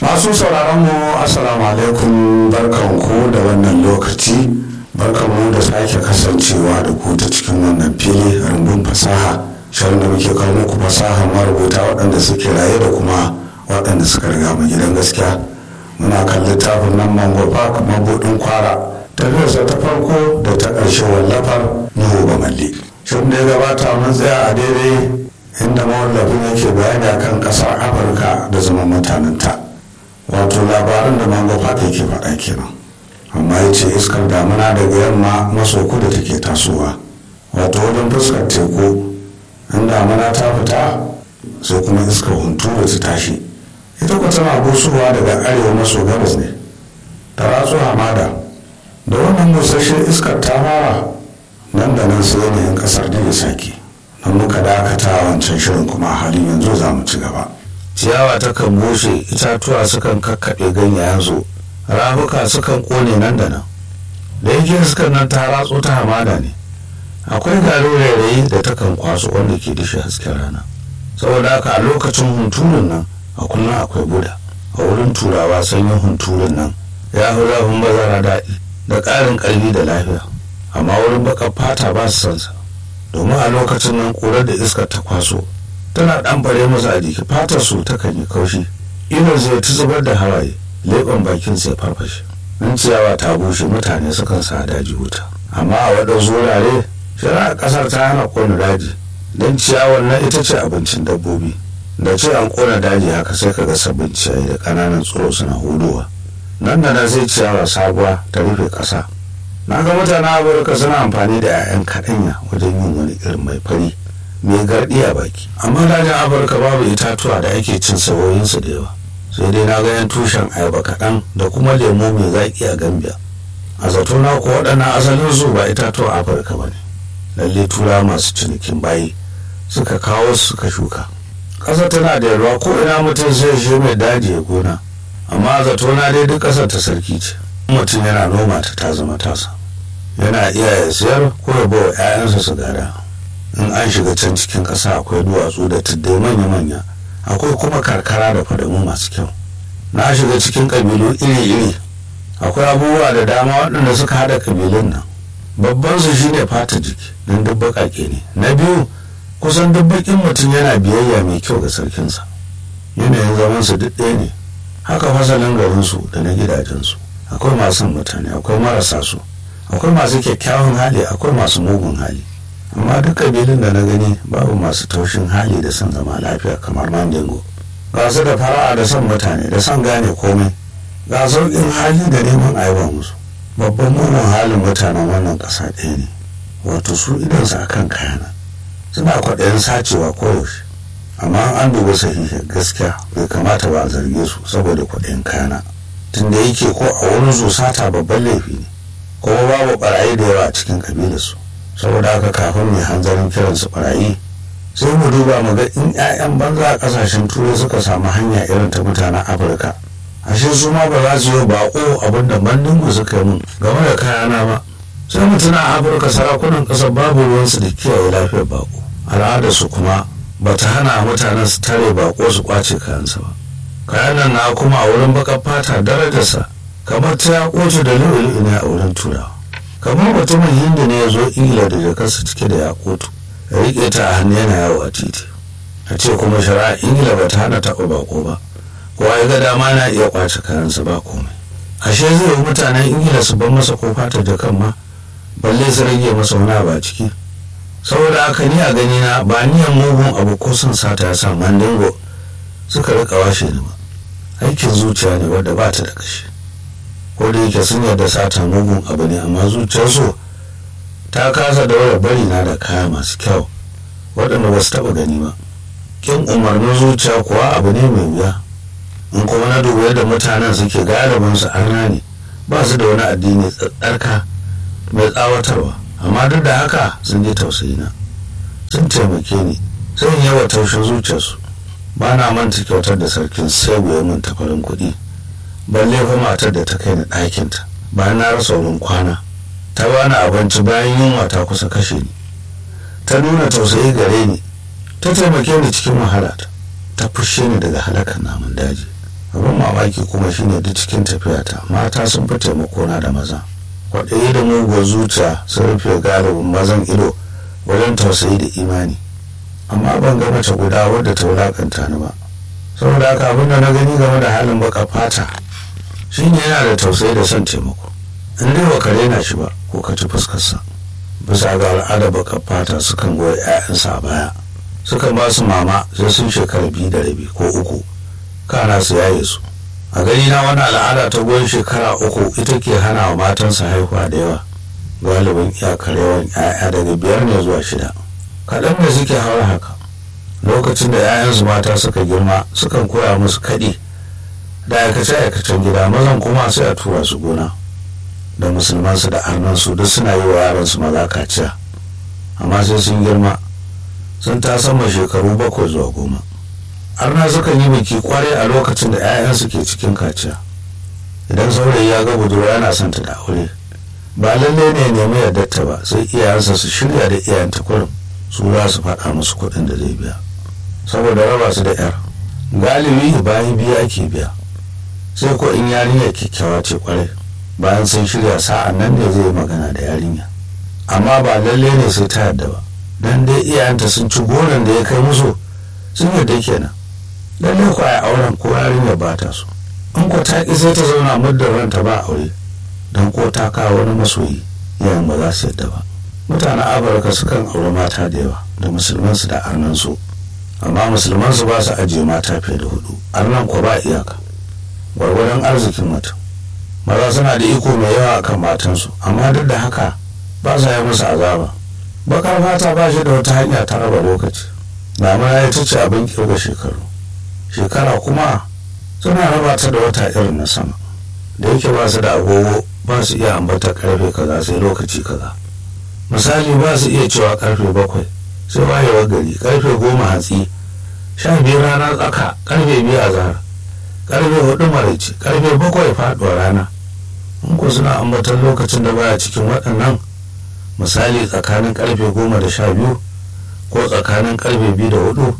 masu sauraron mu assalamu alaikum barkanku da wannan lokaci barkanmu da sake kasancewa da ku ta cikin wannan fili rumbun fasaha shirin da muke kawo muku fasaha marubuta waɗanda suke raye da kuma waɗanda suka riga mu gidan gaskiya muna kan littafin nan mango park mabuɗin kwara tafiyarsa ta farko da ta ƙarshe wallafar nuhu bamalli shirin da ya gabata mun tsaya a daidai inda mawallafin yake bayani akan ƙasar afirka da zaman mutanenta wato labarin da mango park yake faɗa kenan amma ya ce iskar damuna daga yamma maso kudu take tasowa wato wajen fuskar teku in damuna ta fita sai kuma iskar hunturu ta tashi ita kuwa tana busowa daga arewa maso gabas ne ta ratsu hamada da wannan busasshen iskar ta fara nan da nan sai yanayin kasar da ya sake nan muka dakata a wancan shirin kuma a halin yanzu za mu ci gaba ciyawa takan bushe itatuwa sukan kakkaɓe ganyayensu rafuka sukan kone nan da nan da yake iskar nan ta ratso ta hamada ne akwai garin rairayi da takan kwaso wanda ke dishe hasken rana saboda haka a lokacin hunturun nan a kullum akwai buda a wurin turawa sanyin hunturun nan ya fi zafin bazara daɗi da ƙarin ƙarfi da lafiya amma wurin baƙar fata ba su sansa domin a lokacin nan ƙurar da iskar ta kwaso tana ɗan fare musu a jiki fatar su takan yi kaushi idon zai ta zubar da hawaye leɓen bakin sai farfashe in ciyawa ta bushe mutane sukan sa daji wuta amma a waɗansu wurare shari'a ƙasar ta hana ƙona daji don ciyawar na ita ce abincin dabbobi da ce an ƙona daji haka sai ka ga sabbin ciyayi da ƙananan tsoro suna hudowa nan da nan sai ciyawa sabuwa ta rufe ƙasa na ga mutanen amurka suna amfani da 'ya'yan kaɗanya wajen yin wani irin mai fari mai garɗi a baki amma dajin afirka babu itatuwa da ake cin saboyinsu da yawa sai dai na ga yan tushen ayaba kaɗan da kuma lemo mai zaƙi a gambia a zato na ko waɗannan asalin su ba itatuwa afirka ba ne lalle tura masu cinikin bayi suka kawo suka shuka ƙasa tana da yalwa ko ina mutum sai shi mai daji ya gona amma a zato na dai duk ƙasar ta sarki ce mutum yana noma ta ta zama tasa yana iya ya siyar ko ya bawa 'ya'yansa su gada in an shiga can cikin ƙasa akwai duwatsu da tuddai manya-manya akwai kuma karkara da fadamu masu kyau na shiga cikin ƙabilu iri-iri akwai abubuwa da dama waɗanda suka haɗa ƙabilun nan babban su shine fata jiki don duk baƙaƙe ne na biyu kusan duk baƙin mutum yana biyayya mai kyau ga sarkinsa yanayin zaman su duk ɗaya ne haka fasalin garinsu da na gidajensu akwai masu mutane akwai marasa su akwai masu kyakkyawan hali akwai masu mugun hali amma duk kabilun da na gani babu masu taushin hali da son zama lafiya kamar mandingo ga su da fara'a da son mutane da son gane komai ga sauƙin hali da neman aiwa musu babban mugun halin mutanen wannan ƙasa ɗaya ne wato su idansu a kan kayana suna kwaɗayin sacewa koyaushe amma an duba sahihi gaskiya bai kamata ba a zarge su saboda kwaɗayin kayana tunda yake ko a wurin su sata babban laifi ne kuma babu ɓarayi da yawa a cikin ƙabilarsu saboda haka kafin mai hanzarin kiran su barayi sai mu duba mu ga in 'ya'yan banza a kasashen turai suka samu hanya irin ta mutanen afirka ashe su ma ba za su yi bako abin da bandin mu suka yi mun game da kayana ba sai mutuna a afirka sarakunan ƙasar babu ruwansu da kiyaye lafiyar bako al'adar su kuma ba ta hana mutanen su tare bako su kwace kayansa ba kayan nan na kuma a wurin baƙar fata darajarsa kamar ta ya koce da lu'ulu'u ne a wurin turawa kamar mutumin hindu ne ya zo ingila da jakarsa cike da yakutu ya riƙe ta a hannu yana yawo a titi a ce kuma shari'a ingila ba ta hana taɓa bako ba kowa ya ga dama na iya kwace kayansa ba komai ashe zai yi mutanen ingila su bar masa ko fata jakan ma balle su rage masa wani abu a ciki saboda haka ni a gani na ba niyan mugun abu ko son sata ya sa mandingo suka rika washe ni ba aikin zuciya ne wadda ba ta da kashi ko da yake sun yarda sata mugun abu ne amma zuciyarsu ta kasa daura bari na da kaya masu kyau waɗanda ba su taɓa gani ba kin umarnin zuciya kuwa abu ne mai wuya in kuma na duba yadda mutanen suke galibin su arna ne ba su da wani addini tsarka mai tsawatarwa amma duk da haka sun ji tausayi na sun taimake ni sun yawa taushin zuciyarsu ba na manta kyautar da sarkin sai ya min tafarin kuɗi balle fa matar da ta kai ni ɗakinta bayan na rasa wurin kwana ta bani abinci bayan yunwa ta kusa kashe ni ta nuna tausayi gare ni ta taimake ni cikin wahala ta ta fushe ni daga halakar namun daji abin mamaki kuma shine duk cikin tafiyata mata sun fi taimakona da maza kwaɗayi da muguwar zuciya sun rufe galibin mazan ido wajen tausayi da imani amma ban ga mace guda wadda ta wulakanta ni ba saboda haka abin da na gani game da halin baka fata shine yana da tausayi da son taimako in dai ba ka rena shi ba ko ka ci fuskarsa bisa ga al'ada baka fata sukan goyi 'ya'yansa a baya sukan ba su mama sai sun shekara biyu da rabi ko uku kana su yaye su a gani na wani al'ada ta goyon shekara uku ita ke hana wa matansa haihuwa da yawa galibin iyakar yawan 'ya'ya daga biyar ne zuwa shida kaɗan da suke haura haka lokacin da 'ya'yansu mata suka girma sukan koya musu kaɗi da aikace-aikacen gida mazan kuma sai a tura su gona da musulmansu da arnansu duk suna yi wa yaransu maza kaciya amma sai sun girma sun ta sama shekaru bakwai zuwa goma arna sukan yi biki kwarai a lokacin da 'ya'yansu ke cikin kaciya idan saurayi ya ga budurwa yana son ta da aure ba lallai ne nemi yardarta ba sai iyayensa su shirya da iyayenta kurum su za su faɗa musu kuɗin da zai biya saboda raba su da 'yar galibi bayan biya ake biya sai ko in yarinya kyakkyawa ce kwarai bayan sun shirya sa'an nan ne zai magana da yarinya amma ba lalle ne sai ta yadda ba dan dai iyayenta sun ci goron da ya kai musu sun yadda kenan lalle ko ai auren ko yarinya ba ta so in ko ta ki sai ta zauna muddin ranta ba aure dan ko ta kawo wani masoyi iyayen ba za su yadda ba mutanen amurka sukan aure mata da yawa da musulmansu da arnansu amma musulmansu ba su ajiye mata fiye da hudu arnan ko ba iyaka gwargwadon arzikin mutum maza suna da iko mai yawa akan matansu amma duk da haka ba sa yi musu azaba bakar fata ba shi da wata hanya ta raba lokaci damuna ya ce abin kirga shekaru shekara kuma suna raba ta da wata irin na sama da yake ba su da agogo ba su iya ambata karfe kaza sai lokaci kaza misali ba su iya cewa karfe bakwai sai wayewar gari karfe goma hatsi sha biyu rana tsaka karfe biyu a zahar karfe hudu maraice karfe bakwai faduwar rana in ku suna ambatan lokacin da baya cikin waɗannan misali tsakanin karfe goma da sha biyu ko tsakanin karfe biyu da hudu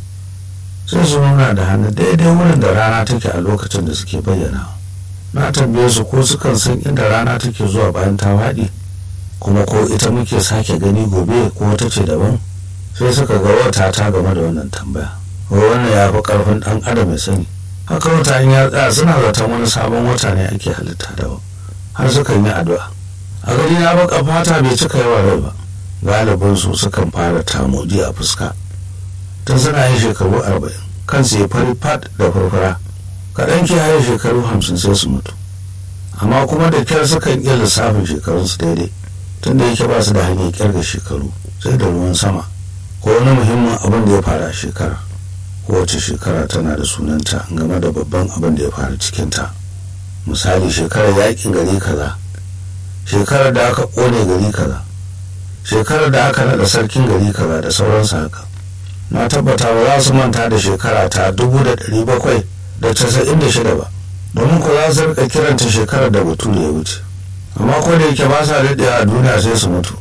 sai su nuna da hannu daidai wurin da rana take a lokacin da suke bayyana na tambaye su ko sukan san inda rana take zuwa bayan ta faɗi kuma ko ita muke sake gani gobe ko wata ce daban sai suka ga wata ta game da wannan tambaya wannan ya fi ƙarfin ɗan adam ya sani haka wata in ya tsaya suna zaton wani sabon wata ne ake halitta daban har sukan yi addu'a a gani na baka fata bai cika yawa rai ba galibin su sukan fara tamoji a fuska tun suna yin shekaru arba'in kansu ya fari fat da farfara kaɗan kiyaye shekaru hamsin sai su mutu amma kuma da kyar sukan iya lissafin shekarunsu daidai tun da yake ba su da hanyar kirga shekaru sai da ruwan sama ko wani muhimmin abin da ya faru a shekara kowace shekara tana da sunanta game da babban abin da ya faru cikinta misali shekarar yakin gari kaza shekarar da aka kone gari kaza shekarar da aka naɗa sarkin gari kaza da sauransu haka na tabbata ba za su manta da shekara ta dubu da ɗari bakwai da casa'in da shida ba domin ko za su rika kiranta shekarar da bature ya wuce amma ko da yake ba sa daɗewa a duniya sai su mutu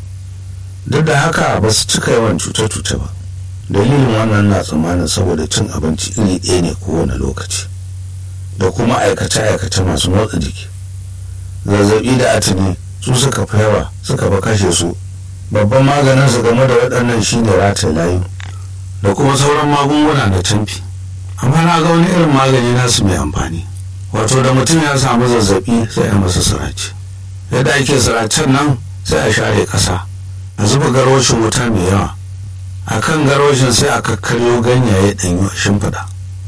duk da haka ba su cika yawan cuce-cuce ba dalilin wannan na tsammanin saboda cin abinci iri ɗaya ne kowane lokaci da kuma aikace-aikace masu motsa jiki zazzabi da atini su suka fi yawa suka fi kashe su babban maganin su game da waɗannan shine rataye layu da kuma sauran magunguna da canfi amma na ga wani irin magani nasu mai amfani wato da mutum ya samu zazzabi sai a masa sirace yadda ake siracen nan sai a share ƙasa a zuba garwashin wuta mai yawa a kan garwashin sai a kakkaryo ganyaye ɗanyu a shimfiɗa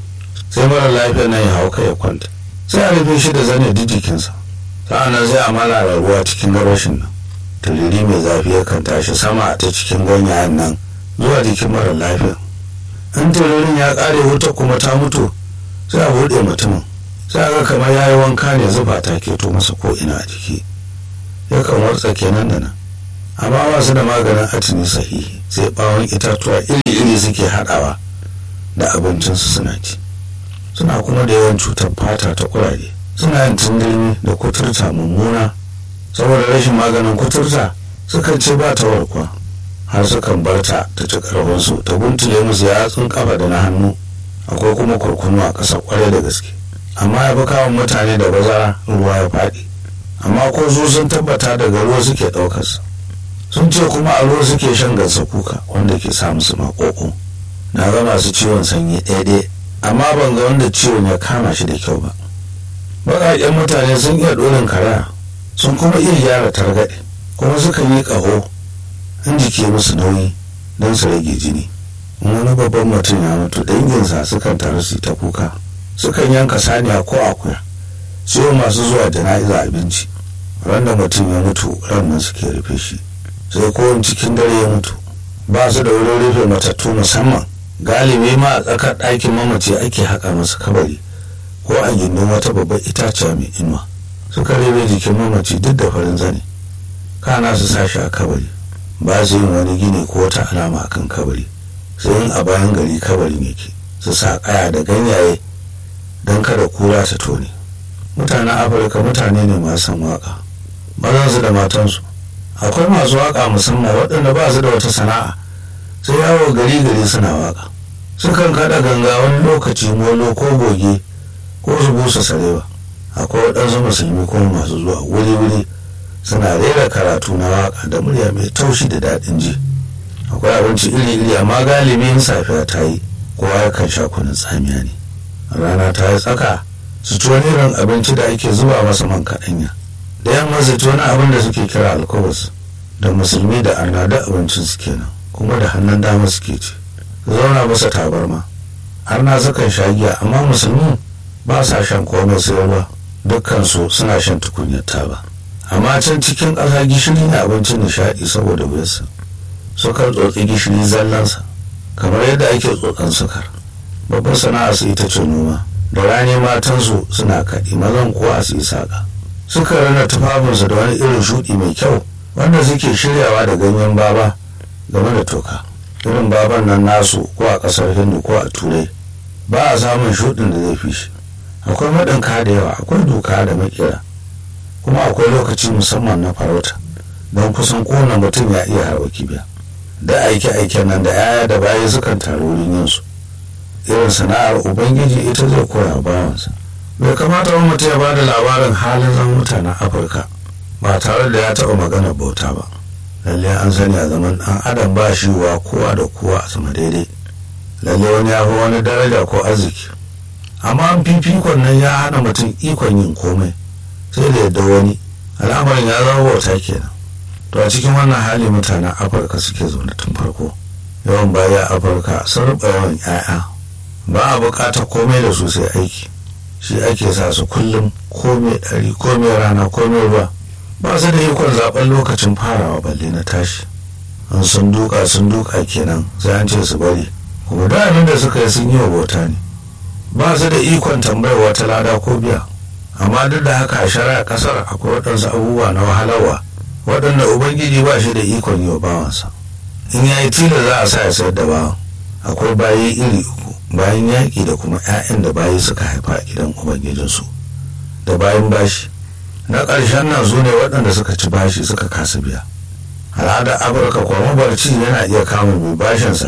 sai mara lafiya nan ya hau kai ya kwanta sai a rufe shi da zane duk jikinsa sa'annan sai a malala ruwa cikin garwashin nan turiri mai zafi yakan tashi sama ta cikin ganyayen nan zuwa jikin mara lafiya in turirin ya ƙare wuta kuma ta mutu sai a buɗe mutumin sai a ga kamar ya yi wanka ne zuba ta keto masa ko ina a jiki yakan watsa kenan da nan amma ba su da maganin atini sahihi sai bawon itatuwa iri-iri suke haɗawa da abincinsu suna ci suna kuma da yawan cutar fata ta kurare suna yin tundurmi da kuturta mummuna saboda rashin maganin kuturta sukan ce ba ta warkwa har sukan bar ta ta ci karfinsu ta guntule musu yatsun kafa da na hannu akwai kuma kurkunu a ƙasa kwarai da gaske amma ya fi kawon mutane da bazara ruwa ya faɗi amma ko su sun tabbata daga ruwa suke ɗaukarsa sun ce kuma a ruwa suke shan gansa kuka wanda ke sa musu maƙoƙo na ga masu ciwon sanyi ɗaya amma ban ga wanda ciwon ya kama shi da kyau ba baƙaƙen mutane sun iya ɗorin karaya sun kuma iya gyara targaɗe kuma sukan yi ƙaho in jiki musu nauyi don su rage jini wani babban mutum ya mutu danginsa sukan taru su ta kuka sukan yanka saniya ko akuya siyo masu zuwa jana'iza abinci ran da mutum ya mutu ran nan suke rufe shi sai kowane cikin dare ya mutu ba su da wurin rufe matattu musamman galibi ma a tsakar ɗakin mamaci ake haƙa masa kabari ko a gindin wata babbar itaciya mai inuwa suka rebe jikin mamaci duk da farin zane kana su sashi a kabari ba su yin wani gini ko wata alama a kan kabari sai yin a bayan gari kabarin yake su sa kaya da ganyaye don kada kura ta tone mutanen afirka mutane ne masu san waka mazansu da matansu akwai masu waka musamman waɗanda ba su da wata sana'a sai yawo gari gari suna waka sukan kada ganga wani lokaci molo ko goge ko su busa sarewa akwai waɗansu musulmi kuma masu zuwa wuri-wuri suna rera karatu na waka da murya mai taushi da daɗin ji akwai abinci iri-iri amma galibin safiya ta yi kowa yakan sha kunun tsamiya ne rana ta yi tsaka su ci wani irin abinci da ake zuba masa man kaɗanya da yamma su ci wani abin da suke kira alkobus da musulmi da arna da abincin su kenan kuma da hannun dama suke ci zauna masa tabarma arna sukan sha giya amma musulmi ba sa shan komai sai ruwa dukkansu suna shan tukunyar taba amma can cikin ƙasa gishiri ne abincin nishaɗi saboda wuyarsa sukan tsotsi gishiri zallansa kamar yadda ake tsotsan sukar babbar sana'a su ita ce noma da rani matansu suna kaɗi mazan kuwa su yi saƙa suka rana tufafinsu da wani irin shuɗi mai kyau wanda suke shiryawa da ganyen baba game da toka irin baban nan nasu ko a ƙasar hindu ko a turai ba a samun shuɗin da zai fi shi akwai maɗinka da yawa akwai doka da makera kuma akwai lokaci musamman na farauta don kusan kowane mutum ya iya harba kibiya da aike-aiken nan da yaya da baya sukan taru wurin yinsu irin sana'ar ubangiji ita zai koya bawansa bai kamata wani mutum ya bada labarin halin zan mutanen afirka ba tare da ya taɓa magana bauta ba lalle an sani a zaman ɗan adam ba shi wa kowa da kowa a sama daidai lalle wani ya fi wani daraja ko arziki amma an fifikon nan ya hana mutum ikon yin komai sai da yadda wani al'amarin ya zama bauta kenan to a cikin wannan hali mutanen afirka suke zaune tun farko yawan baya afirka sun ruɓa yawan 'ya'ya ba a buƙatar komai da su sai aiki shi ake sa su kullum komai ɗari komai rana komai ruwa ba su da ikon zaɓen lokacin farawa balle na tashi an sun duka sun duka kenan sai an ce su bari kuma da abin da suka yi sun yi wa bauta ne ba su da ikon tambayar wata lada ko biya amma duk da haka a shari'a kasar akwai waɗansu abubuwa na wahalarwa waɗanda ubangiji ba shi da ikon yi wa bawansa in ya yi tilo za a sa ya sayar da bawan akwai bayi iri uku bayan yaƙi da kuma 'ya'yan da bayi suka haifa a gidan ubangijinsu da bayan bashi na ƙarshen nan su ne waɗanda suka ci bashi suka kasa biya al'adar afirka kuma mabarci yana iya kama mai bashinsa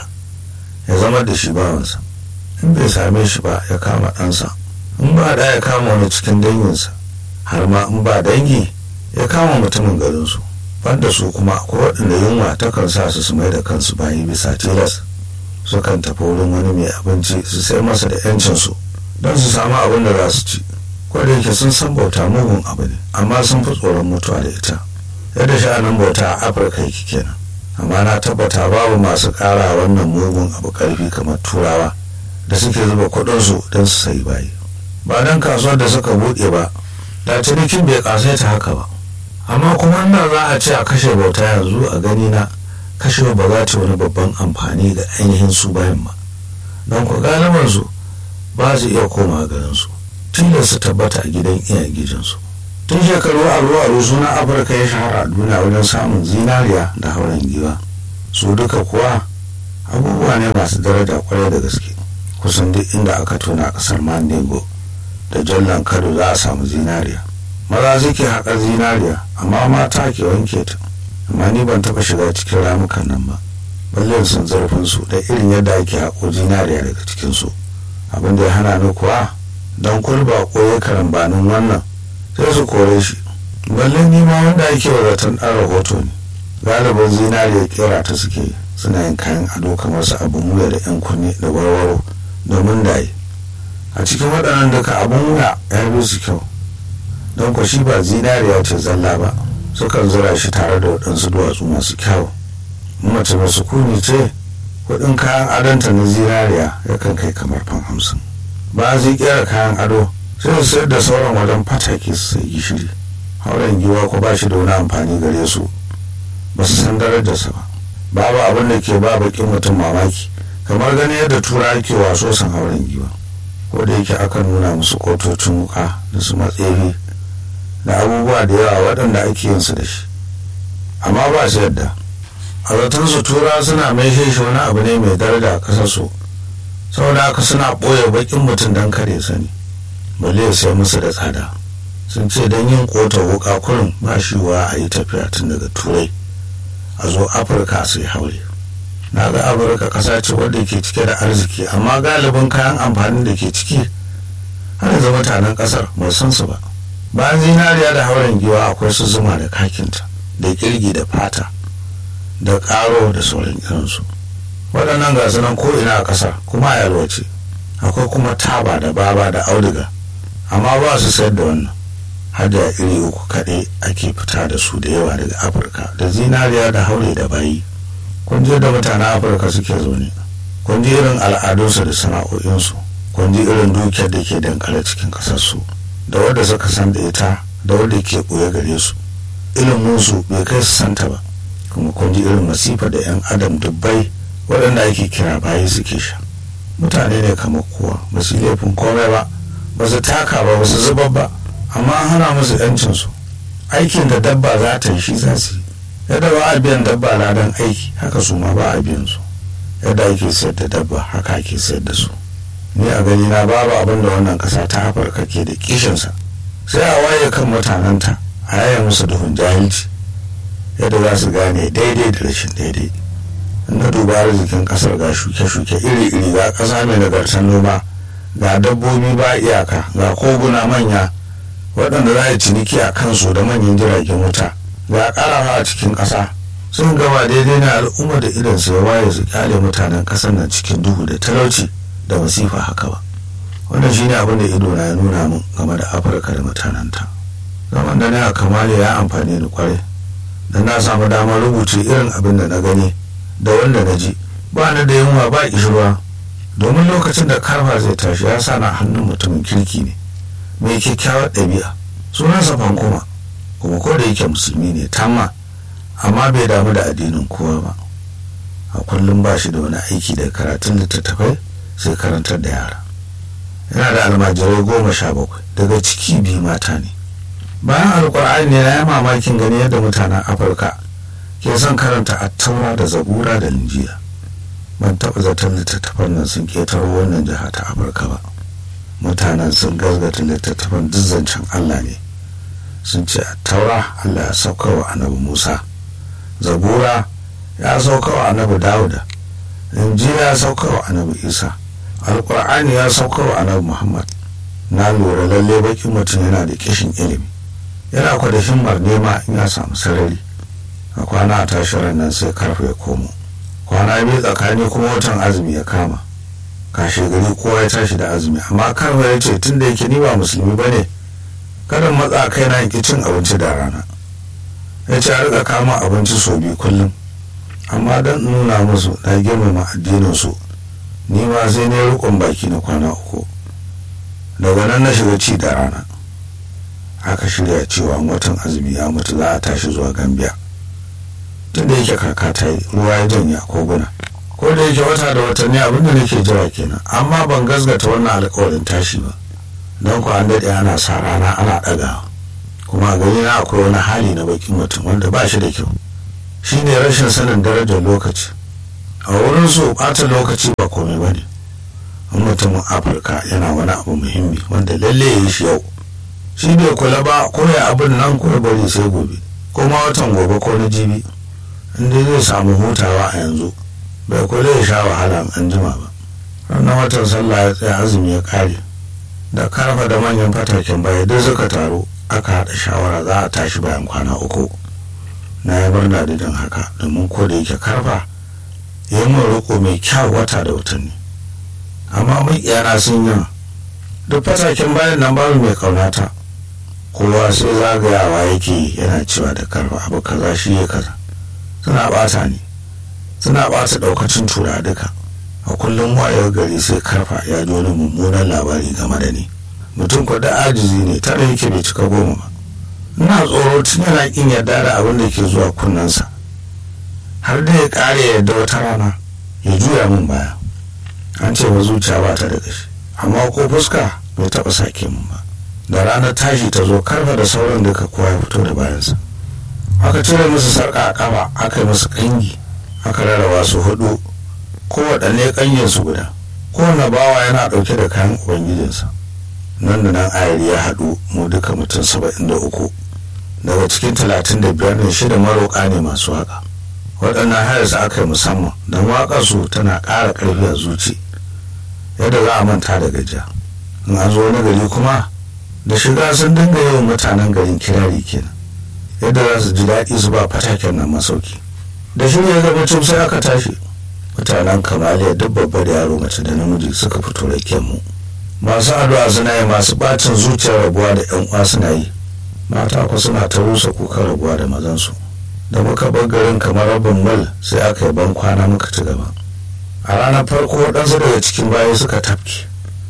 ya zama da shi bawansa in bai same shi ba ya kama ɗansa in ba da ya kama wani cikin danginsa har ma in ba dangi ya kama mutumin garinsu banda su kuma akwai waɗanda yunwa takan sa su su mai da kansu bayi bisa tilas sukan tafi wurin wani mai abinci su sai masa da yancinsu don su samu abin da za su ci da yake sun san bauta mugun abu ne amma sun fi tsoron mutuwa da ita yadda sha'anin bauta a afirka yake kenan amma na tabbata babu masu ƙara wannan mugun abu ƙarfi kamar turawa da suke zuba kuɗinsu don su sayi bayi ba don kasuwar da suka buɗe ba da cinikin bai ƙasaita haka ba amma kuma nan za a ce a kashe bauta yanzu a gani na kashewa ba za ta wani babban amfani ga ainihin su bayan ba don ku galiban su ba su iya koma garin su tilas su tabbata a gidan iyayen gijinsu tun shekaru aru aru suna afirka ya shahara a duniya wajen samun zinariya da hauren giwa su duka kuwa abubuwa ne masu daraja kwarai da gaske kusan duk inda aka tona kasar mandego da jallan kado za a samu zinariya maza suke haƙar zinariya amma mata ke wanke ta amma ni ban taɓa shiga cikin ramukan nan ba balle sun zarfin su da irin yadda ake haƙo zinariya daga cikin su abin da ya hana ni kuwa don kulba koyi karambanin wannan sai su kore shi balle ni ma wanda ake wa zaton ɗan rahoto ne galibin zinariya kera ta suke suna yin kayan ado kamar su abin wuya da yan kunne da warwaro domin daye a cikin waɗannan duka abin wuya ya bi su kyau don kwa shi ba zinariya ce zalla ba sukan zura shi tare da waɗansu duwatsu masu kyau mace mai sukuni ce kuɗin kayan adonta na zinariya yakan kai kamar fan hamsin ba zai kera kayan ado sai su sayar da sauran wajen fatake su sai gishiri hauren giwa ko ba shi da wani amfani gare su ba su san darajarsa ba babu abin da ke ba bakin mutum mamaki kamar gani yadda tura ke waso san hauren giwa ko da yake akan nuna musu kotocin wuka da su matsefi da abubuwa da yawa waɗanda ake yin su da shi amma ba su yadda a zaton su tura suna mai shi wani abu ne mai daraja a ƙasar su saboda haka suna ɓoye bakin mutum don kare sani balle ya sai musu da tsada sun ce don yin kota wuka kurin ba shi wa a yi tafiya tun daga turai a zo afirka su yi haure na ga afirka ƙasa ce wadda ke cike da arziki amma galibin kayan amfanin da ke ciki har yanzu mutanen ƙasar ba san su ba bayan zinariya da hauren giwa akwai su zuma da kakinta da kirgi da fata da ƙaro da sauran irinsu waɗannan gasu nan ko ina a ƙasar kuma a yalwace akwai kuma taba da baba da auduga amma ba su sayar da wannan har da iri uku kaɗai ake fita da su da yawa daga afirka da zinariya da haure da bayi kun je da mutanen afirka suke zaune kun ji irin al'adunsu da sana'o'insu kun ji irin dukiyar da ke dankare cikin ƙasarsu da wadda suka san da ita da wadda ke ɓoye gare su iliminsu bai kai su santa ba kuma kun ji irin masifa da 'yan adam dubbai waɗanda ake kira bayi suke sha mutane ne kamar kowa ba su laifin komai ba ba su taka ba ba su zubar ba amma an hana musu 'yancinsu aikin da dabba za ta yi shi za su yi yadda ba a biyan dabba ladan aiki haka su ma ba a biyan su yadda ake sayar da dabba haka ake sayar da su ni a gani na babu abin da wannan kasa ta afirka ke da kishinsa sai a waye kan mutanenta a yaya musu duhun jahilci yadda za su gane daidai da rashin daidai na duba arzikin kasar ga shuke-shuke iri-iri ga kasa mai nagartar noma ga dabbobi ba iyaka ga koguna manya waɗanda za a ciniki a kansu da manyan jiragen wuta ga ƙarawa a cikin ƙasa sun gaba daidai na al'umma da idan su ya waye su kyale mutanen ƙasar nan cikin duhu da talauci da masifa haka ba wannan shine abin da ido na ya nuna min game da afirka da mutanenta zaman da na kamale ya amfani da kwarai da na samu damar rubuce irin abin da na gani da wanda na ji ba ni da yunwa ba kishirwa domin lokacin da karfa zai tashi ya sa na hannun mutumin kirki ne mai kyakkyawar ɗabi'a sunansa fankoma kuma ko da yake musulmi ne tamma amma bai damu da addinin kowa ba a kullum ba shi da wani aiki da karatun littattafai sai karantar da yara yana da almajirai goma sha bakwai daga ciki biyu mata ne bayan alkur'ani ne na yi mamakin gani yadda mutanen afirka ke son karanta attaura da zabura da linjiya ban taɓa zaton littattafan nan sun ƙetaro wannan jiha ta afirka ba mutanen sun gazgata littattafan duk zancen allah ne sun ce attaura allah ya sauka wa annabi musa zabura ya sauka wa annabi dawuda injila ya sauka wa annabi isa alkur'ani ya sauka wa annabi muhammad na lura lalle bakin mutum yana da kishin ilimi yana kwada himmar nema in ya samu sarari a kwana a tashirar nan sai karfe ya komo kwana biyu tsakani kuma watan azumi ya kama kashe gari kowa ya tashi da azumi amma karfe ya ce tun da yake ni ba musulmi ba ne kada matsa kai na yanki cin abinci da rana ya ce a riƙa kama abinci sau biyu kullum amma don nuna musu na girmama addininsu ni ma sai ne rukun baki na kwana uku daga nan na shiga ci da rana aka shirya cewa watan azumi ya mutu za a tashi zuwa gambia tun da yake kaka ta yi ruwa ya janya koguna ko da yake wata da watanni abinda nake jira kenan amma ban gasgata wannan alkawarin tashi ba don ku an daɗe ana sa rana ana ɗagawa kuma a gari na akwai wani hali na bakin mutum wanda ba shi da kyau shine rashin sanin darajar lokaci a wurin su ɓata lokaci ba komai ba ne mutumin afirka yana wani abu muhimmi wanda lalle ya yi shi yau shi bai kula ba ko ya abin nan ko ya bari sai gobe ko ma watan gobe ko na jibi inda zai samu hutawa a yanzu bai kula ya sha wahala an jima ba ranar watan sallah ya tsaya azumi ya kare da karfa da manyan fataken baya duk suka taru aka haɗa shawara za a tashi bayan kwana uku na yi murna da jin haka domin ko da yake karfa ya yi roƙo mai kyau wata da watanni amma mun iyana sun yi duk fataken bayan nan babu mai kaunata kowa sai zagayawa yake yana cewa da karfa abu kaza shi ya kaza suna bata ni suna bata daukacin tura duka a kullum wayar gari sai karfa ya ji wani mummunan labari game da ni mutum ko da ajizi ne tare yake bai cika goma ba ina tsoro tun yana kin yarda da abin da ke zuwa kunnensa har da ya kare yadda wata rana ya juya min baya an ce wa zuciya ba ta da gashi amma ko fuska bai taɓa sake min ba da ranar tashi ta zo karfa da sauran duka kowa ya fito da bayansa aka cire musu sarƙa a ƙafa aka yi musu ƙangi aka rarraba su hudu kowaɗanne ƙangin su guda kowane bawa yana ɗauke da kayan ubangijinsa nan da nan ayari ya haɗu mu duka mutum saba'in da uku daga cikin talatin da biyar ne shida maroƙa ne masu waƙa waɗannan hayar su aka yi musamman don waƙar su tana ƙara ƙarfi a zuci yadda za a manta da gajiya in an zo wani gari kuma da shiga sun dinga yawan mutanen garin kirari kenan yadda za su ji daɗi su ba fataken nan masauki da shirya gaba cin sai aka tashi mutanen kamaliya duk babba da yaro mace da namiji suka fito da mu masu addu'a suna yi masu bacin zuciyar rabuwa da yan uwa suna yi mata ku suna ta rusa kukan rabuwa da mazansu da muka bar garin kamar rabin mil sai aka yi ban kwana muka ci gaba a ranar farko waɗansu daga cikin baya suka tafke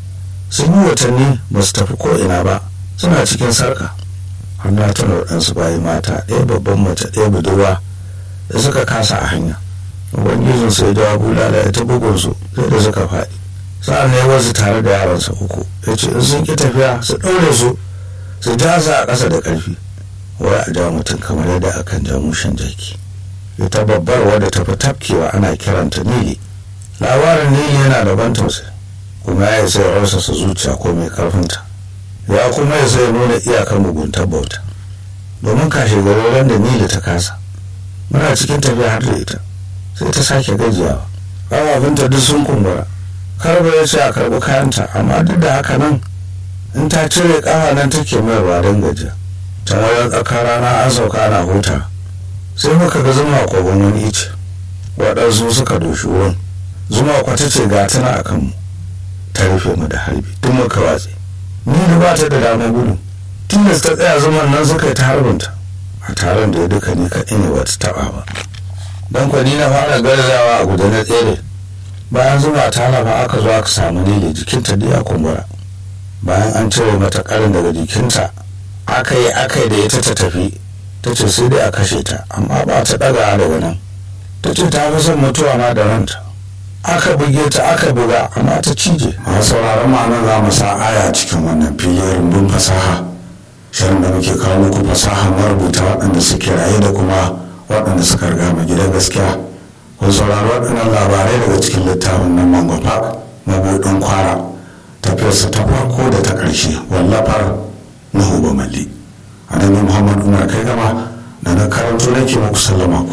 sun yi watanni ba su tafi ko ina ba suna cikin sarka har na tuna waɗansu bayi mata ɗaya babban mace ɗaya budurwa da suka kasa a hanya ubangijin sai da bulala ya ta bugun su sai da suka faɗi sa'an ne wasu tare da yaransa uku ya ce in sun ki tafiya su ɗaure su su ja su a ƙasa da ƙarfi wai a ja mutum kamar yadda akan ja mushen jaki ita babbar wadda ta fi tafkewa ana kiranta nili labarin nili yana da ban tausayi kuma ya sai rasa su zuciya ko mai karfinta ya kuma ya sai nuna iyakar muguntar bauta domin kashe garin da nili ta kasa muna cikin tafiya har da ita sai ta sake gajiyawa ƙafafunta duk sun kumbura karba ya ce a karɓi kayanta amma duk da haka nan in ta cire ƙafa nan take mayarwa don gajiya ta wajen tsakar rana an sauka ana huta sai muka ga zuma kogon wani ice waɗansu suka doshi wurin zuma kwata ce ga tana a kanmu ta rufe mu da harbi duk muka watse ni da ba ta da damar gudu tilas ta tsaya zaman nan suka yi ta harbinta a taron da ya duka ni kaɗai ne bata taɓa ba don kwani na fara garzawa a guda na tsere bayan zuma ta lafa aka zo aka samu lele jikinta da ya kumbura bayan an cire mata ƙarin daga jikinta aka yi aka yi da ita ta tafi ta ce sai dai a kashe ta amma ba ta ɗaga daga nan ta ce ta fi son mutuwa ma da ranta aka buge ta aka buga amma ta cije a sauraron ma'anar za mu sa aya cikin wannan filin rumbun fasaha shirin da muke kawo muku fasaha marubuta waɗanda suke raye da kuma waɗanda suka riga mu gidan gaskiya kun saurari waɗannan labarai daga cikin littafin nan mango park mabuɗin kwara tafiyarsa ta farko da ta ƙarshe wallafar nuhu bamalli annabi muhammad umar kai gama da na karanto nake muku sallama ku